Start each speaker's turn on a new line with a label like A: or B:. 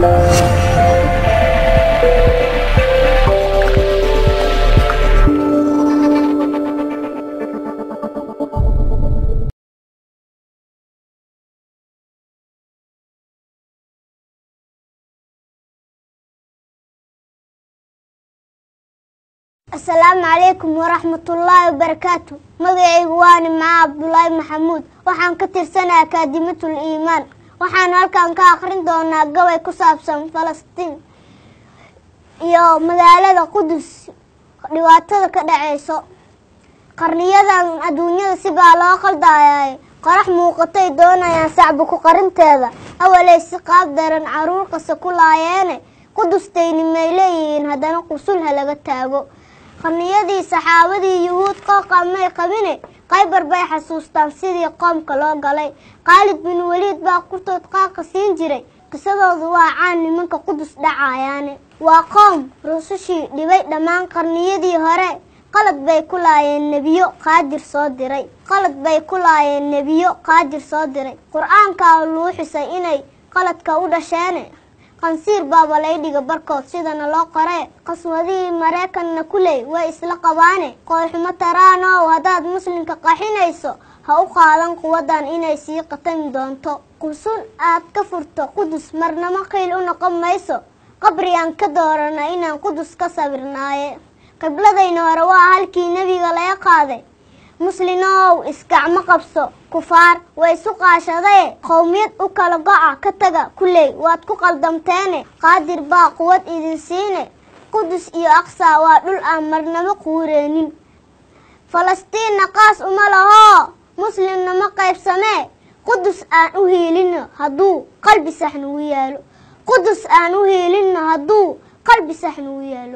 A: asalaamu calaykum waraxmatullaahi wabarakaatu magacaygu waa nimca cabdulaahi maxamuud waxaan ka tirsanay akaadimatul iimaan waxaan halkan ka akhrin doonaa gabay ku saabsan falastiin iyo magaalada qudus dhibaatada ka dhaceyso qarniyadan adduunyada sibaa loo qaldayay qorax muuqatay doonayaan sacbi ku qarinteeda awaley si qaab daran caruur qase ku laayeene qudustayni may leeyihiin haddana qusulha laga taago qarniyadii saxaabadii yuhuud qooqa may qabine qaybar bay xasuustaan sidii qoomka loo galay khaalid bin weliid baa kurtood qaaqa siin jiray qisadoodu waa caan nimanka qudus dhacayaane waa qoom rusushii dhibay dhammaan qarniyadii hore qalad bay ku laayeen nebiyo qaadir soo diray qalad bay ku laayeen nebiyo qaadir soo diray qur-aankaa luu xusay inay qaladka u dhasheene qansiir baaba laydhiga barkood sidana loo qoree qaswadihii maraykanna kuley way isla qabaane qoolxumo taraanow haddaad muslimka qaxinayso ha u qaadan quwadan inay sii qatami doonto qusul aad ka furto qudus marnamo qiil u noqon mayso qabrigaan ka doorana inaan qudus ka sawirnaaye qibladayna hore waa halkii nebiga laga qaaday muslinow isgacmo qabso kufaar way isu qaashadae qowmiyad u kala go-a ka taga kuley waad ku qaldamteene qaadir baa quwad idin siine qudus iyo aqsa waa dhul aan marnamo quureenin falastiinna qaas uma lahoo muslimna ma qaybsamee qudus aan u hiilino hadduu qalbi sax nagu yaalo qudus aan u hiilino hadduu qalbi sax nagu yaalo